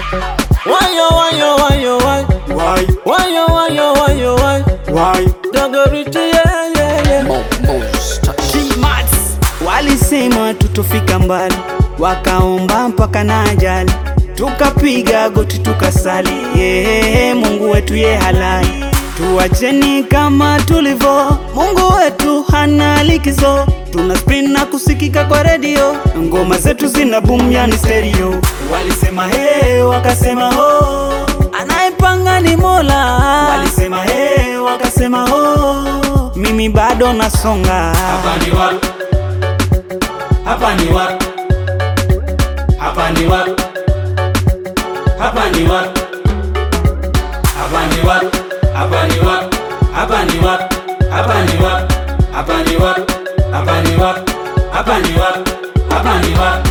Wayo, wayo, wayo, wayo. Why? Wayo, wayo, wayo, wayo. Why? Dogoriti, yeah, yeah, yeah. G-Mats. Walisema tutofika mbali, wakaomba mpaka na ajali, tukapiga goti tukasali, yeah, Mungu wetu ye halali, tuacheni kama tulivyo, Mungu wetu hana likizo, tuna spin na kusikika kwa redio, ngoma zetu zina boom yani stereo. Walisema he, wakasema ho, anayepanga ni Mola. Walisema he, wakasema ho, mimi bado nasonga. Hapa ni wapi? Hapa ni wapi? Hapa ni wapi? Hapa ni wapi? Hapa ni wapi? Hapa ni wapi? Hapa ni wapi? Hapa ni wapi? Hapa ni wapi? Hapa ni wapi? Hapa ni wapi? Hapa ni wapi?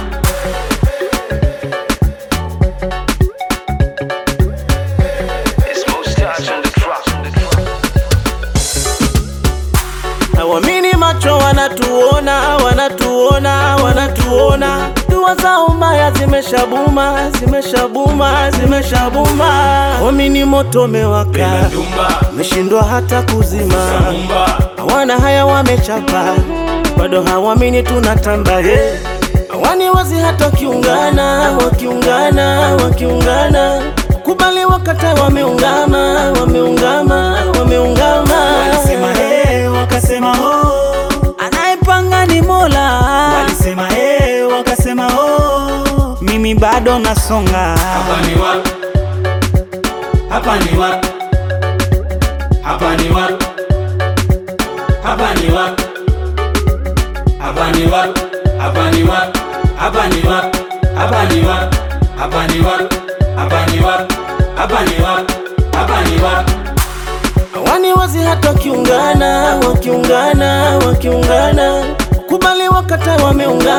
Hawamini macho wanatuona, wanatuona, wanatuona. Dua zao mbaya zimeshabuma, zimeshabuma, zimeshabuma. Hawamini moto umewaka, Dumba, meshindwa hata kuzima. Mumba, Hawana haya wamechapa, bado hawamini tunatamba. Hey. Hawani wazi hata wakiungana, wakiungana, wakiungana. Kubali wakata wameungama, wameungama, wameungama. Walisema he, wakasema ho, anayepanga ni Mola. Walisema he, wakasema ho, mimi bado nasonga. hapa ni wapi? Hapa ni wapi? Hapa ni wapi? Hapa ni wapi? Hapa ni wapi? Hapa ni wapi? Hapa ni wapi? Hapa ni wapi? Hapa ni wapi? Hapa ni wapi? Hapa ni wapi? Hapa ni wapi? Hawani wazi hata wakiungana, wakiungana, wakiungana. Kubali wakata wameungana.